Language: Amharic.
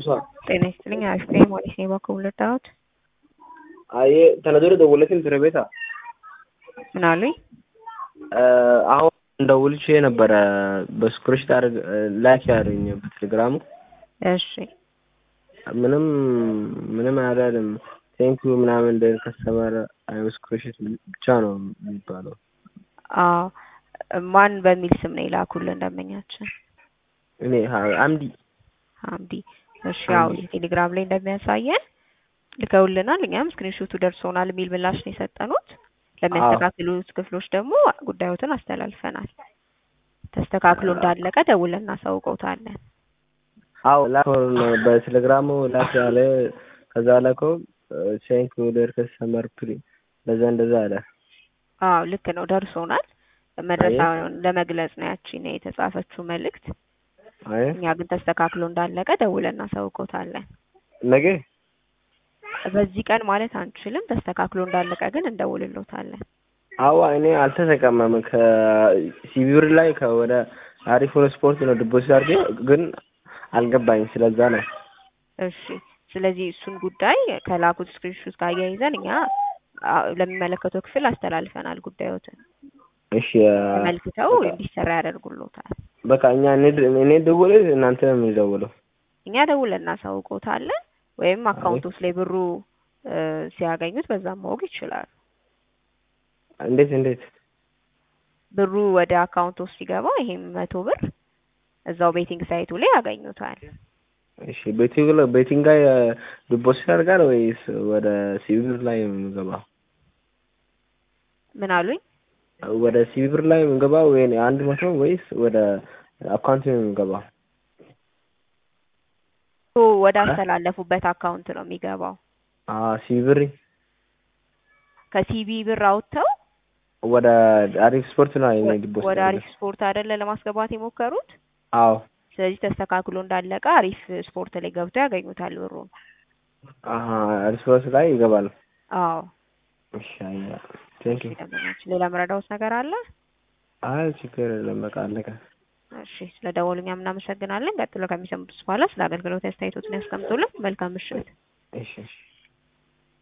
Usa. ጤና ይስጥልኝ አሪፍ ነኝ ሞሪስ ነኝ በኩል ልታወት አይ ተነዶረ ደወለችን ትረ ቤታ ምን አሉኝ? አሁን እንደውልቼ ነበረ በስክሪፕት አድርግ ላክ ያደርኝ በቴሌግራሙ እሺ ምንም ምንም አላለም። ቴንክ ዩ ምናምን እንደ ከስተመር ስክሪፕት ብቻ ነው የሚባለው። አዎ ማን በሚል ስም ነው የላኩልን ደንበኛችን? እኔ አምዲ አምዲ። እሺ ያው ቴሌግራም ላይ እንደሚያሳየን ልከውልናል። እኛም ስክሪንሾቱ ደርሶናል የሚል ምላሽ ነው የሰጠኑት። ለሚያስተካክሉት ክፍሎች ደግሞ ጉዳዮትን አስተላልፈናል። ተስተካክሎ እንዳለቀ ደውለን እናሳውቀውታለን። አዎ ላከው በቴሌግራሙ ላክ ያለ ከዛ ላከው ቴንክ ዩ ዴር ከስተመር ፕሪ እንደዛ እንደዛ አለ። አዎ ልክ ነው ደርሶናል። መድረሳውን ለመግለጽ ነው ያቺን የተጻፈችው መልእክት። አይ እኛ ግን ተስተካክሎ እንዳለቀ ደውለን እናሳውቀውታለን። ነገ በዚህ ቀን ማለት አንችልም። ተስተካክሎ እንዳለቀ ግን እንደውልሎታለን። አዋ እኔ አልተጠቀመም ከሲቪር ላይ ከወደ አሪፍ ወደ ስፖርት ነው ዲፖዚት አድርጌ ግን አልገባኝ ስለዛ ነው። እሺ ስለዚህ እሱን ጉዳይ ከላኩት ስክሪንሾት ጋር አያይዘን እኛ ለሚመለከተው ክፍል አስተላልፈናል። ጉዳዮትን እሺ ተመልክተው እንዲሰራ ያደርጉሎታል። በቃ እኛ እኔ ደውል እናንተ ነው የሚደውለው። እኛ ደውለን እናሳውቆታለን። ወይም አካውንቶስ ላይ ብሩ ሲያገኙት በዛም ማወቅ ይችላሉ። እንዴት እንዴት ብሩ ወደ አካውንት ውስጥ ሲገባ ይሄም መቶ ብር እዛው ቤቲንግ ሳይቱ ላይ ያገኙታል። እሺ ቤቲንግ ላይ ቤቲንግ ላይ ዲፖዚት ያደርጋል ወይስ ወደ ሲቪር ላይ የምገባው? ምን አሉኝ? ወደ ሲቪር ላይ የምገባው ወይ አንድ መቶ ወይስ ወደ አካውንት ነው የምገባው? ወደ አስተላለፉበት አካውንት ነው የሚገባው። አዎ ሲቪር ከሲቢ ብር አውጥተው ወደ አሪፍ ስፖርት ነው የኔ ዲፖዚት ወደ አሪፍ ስፖርት አይደለ ለማስገባት የሞከሩት? አዎ ስለዚህ ተስተካክሎ እንዳለቀ አሪፍ ስፖርት ላይ ገብተው ያገኙታል ብሩን። አሀ አሪፍ ስፖርት ላይ ይገባል። አዎ እሺ አያ ቴንክ ዩ ሌላ መረዳውት ነገር አለ? አይ ችግር የለም በቃ አለቀ። እሺ ስለ ደወሉኛ እናመሰግናለን። ቀጥሎ ከሚሰሙት በኋላ ስለ አገልግሎት አስተያየቶትን ያስቀምጡልን። መልካም ምሽት። እሺ እሺ